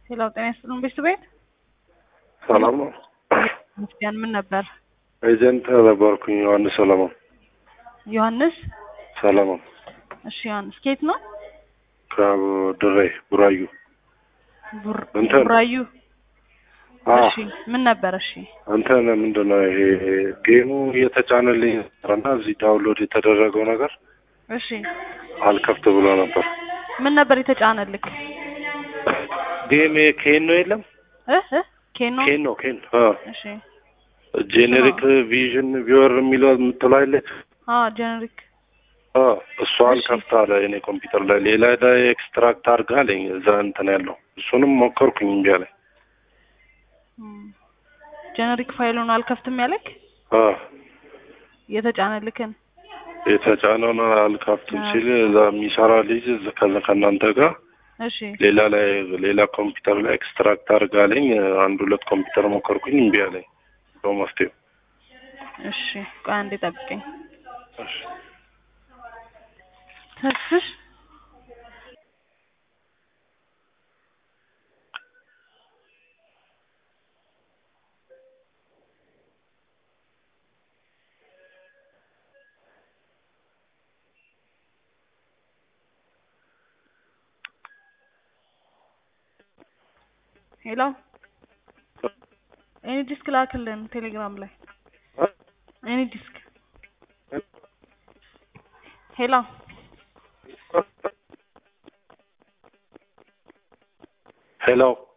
ሄሎ ጤና ይስጥልን ቤት ቤት ሰላም ነው። ምስጋን ምን ነበር? ኤጀንት ነበርኩኝ ዮሐንስ ሰለሞን ዮሐንስ ሰለሞን እሺ ዮሐንስ ኬት ነው? ከድሬ ቡራዩ ቡር- እንትን- ቡራዩ አ እሺ ምን ነበር? እሺ እንትን ምንድን ነው ይሄ ጌሙ እየተጫነልኝ እና እዚህ ዳውንሎድ የተደረገው ነገር እሺ አልከፍት ብሎ ነበር። ምን ነበር የተጫነልክ? ጌም ኬን ነው የለም እ እ ኬኖ ኬን ነው ኬን አ እሺ ጄኔሪክ ቪዥን ቪወር የሚለው የምትለው አይለች አ ጀነሪክ አ እሷ አልከፍት አለ የኔ ኮምፒውተር ላይ ሌላ ላይ ኤክስትራክት አድርጋ አለኝ እዛ እንትን ያለው እሱንም ሞከርኩኝ እምቢ አለኝ። ጀነሪክ ፋይሉን አልከፍትም ያለክ አ የተጫነልክን የተጫነውን አልከፍትም ሲል እዛ የሚሰራ ልጅ እዛ- ከዛ ከእናንተ ጋር እሺ ሌላ ላይ ሌላ ኮምፒውተር ላይ ኤክስትራክት አድርጋለኝ አንድ ሁለት ኮምፒውተር ሞከርኩኝ እምቢ አለኝ። ሰው መፍትሄው እሺ ቆይ አንዴ ጠብቀኝ። እሺ። ተስፍሽ ሄሎ ኤኒ ዲስክ ላክልን ቴሌግራም ላይ ኤኒ ዲስክ ሄሎ ሄሎ